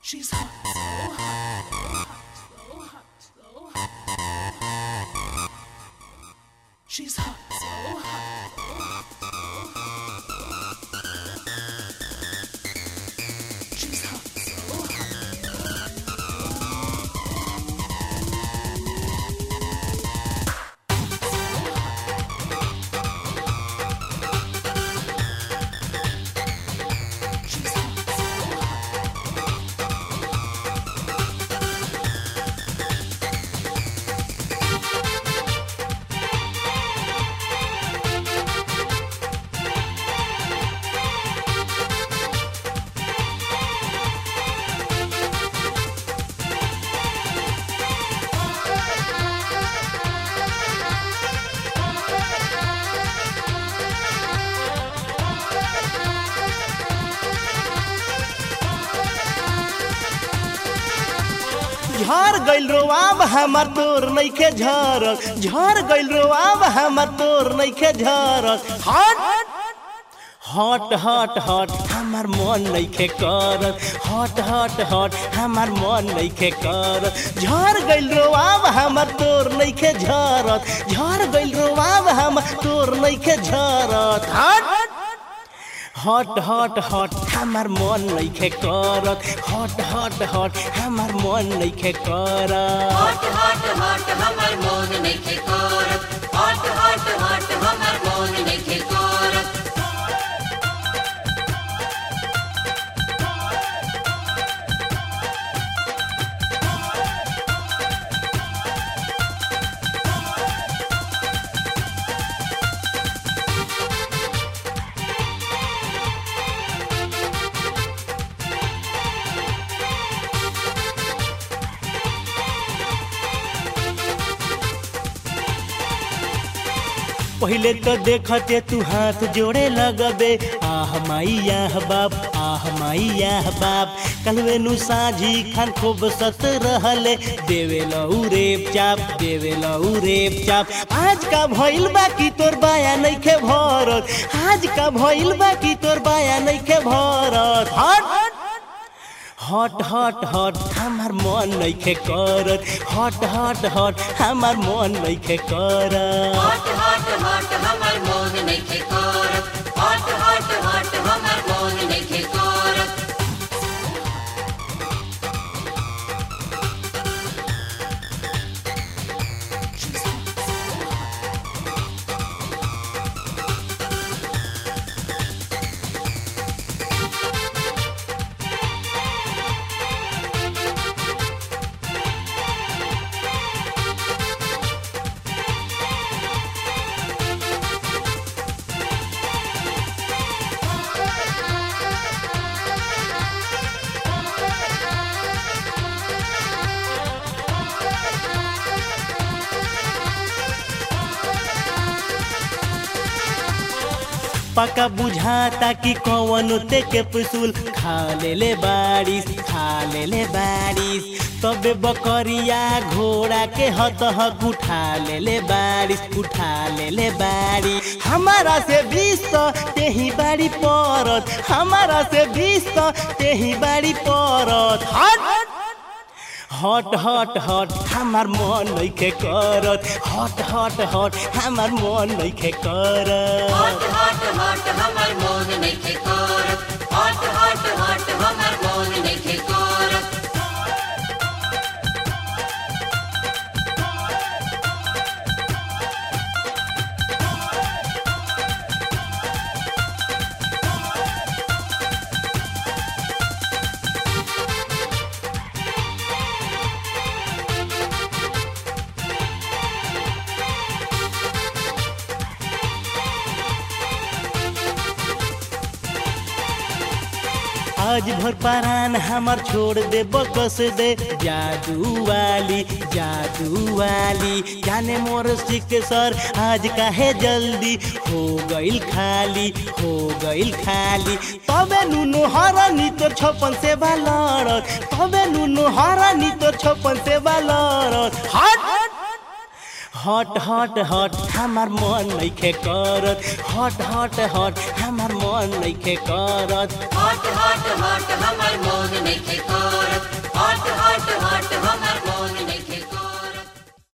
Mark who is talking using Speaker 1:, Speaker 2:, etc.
Speaker 1: She's hot, so hot, so hot, so hot, so hot. She's hot, so hot, so hot, so hot. She's hot, so hot. She's hot, so hot.
Speaker 2: झर गइल रोआब हमर तोर नइखे झरक झर गइल रोआब हमर तोर नइखे झरक हट हट हट हट हमर मन नइखे करत हट हट हट हमर मन नइखे करत झर गइल रोआब हमर तोर नइखे झरत झर गइल रोआब हमर तोर नइखे झरत हट हट हट हट हमर मन नइखे करत हट हट हट हमर मन नइखे करत
Speaker 3: हट हट हट हमर मोन नइखे करत हट हट हट हमर मोन नइखे करत
Speaker 2: पहिले तो देखते तू हाथ जोड़े लगबे आह माई आह बाप आह माई आह बाप कलवे नु साझी खान खूब सत रहले देवे लऊ रेप चाप देवे लऊ रेप चाप आज का भइल बाकी तोर बाया नइखे भरत आज का भइल बाकी तोर बाया नइखे भरत हट हट हट हट हमार मन नइखे करत हट हट हट हमार मन नइखे करत
Speaker 3: हट हट हट हमर मोन नइखे करत हट हट हट हमर मोन नइखे करत
Speaker 1: She's hot, so hot.
Speaker 2: पका बुझाता कि कौन ते के पुसूल खा ले ले बारिश खा ले ले बारिश तबे बकरिया घोड़ा के हत हक उठा ले ले बारिश उठा ले ले बारिश हमारा से बीस तो तेही बाड़ी परत हमारा से बीस तो तेही बाड़ी परत हट हट हट हट हमार मन नइखे करत हट हट हट हमार मन नइखे करत
Speaker 3: हट हट हट हमर मोन नइखे करत हट हट हट हमर मोन नइखे करत
Speaker 2: आज भर पारान हमर छोड़ दे बकस दे जादू वाली जादू वाली जाने मोर सिक सर आज काहे जल्दी हो गइल खाली हो गइल खाली तबे नुनु हरानी तोर छपन से बालरत तबे नुनु हरानी तोर छपन से बालरत हट हट हट हट हमार मन नइखे करत हट हट हट हमार मन नइखे करत
Speaker 3: हट हट हट हमर मोन नइखे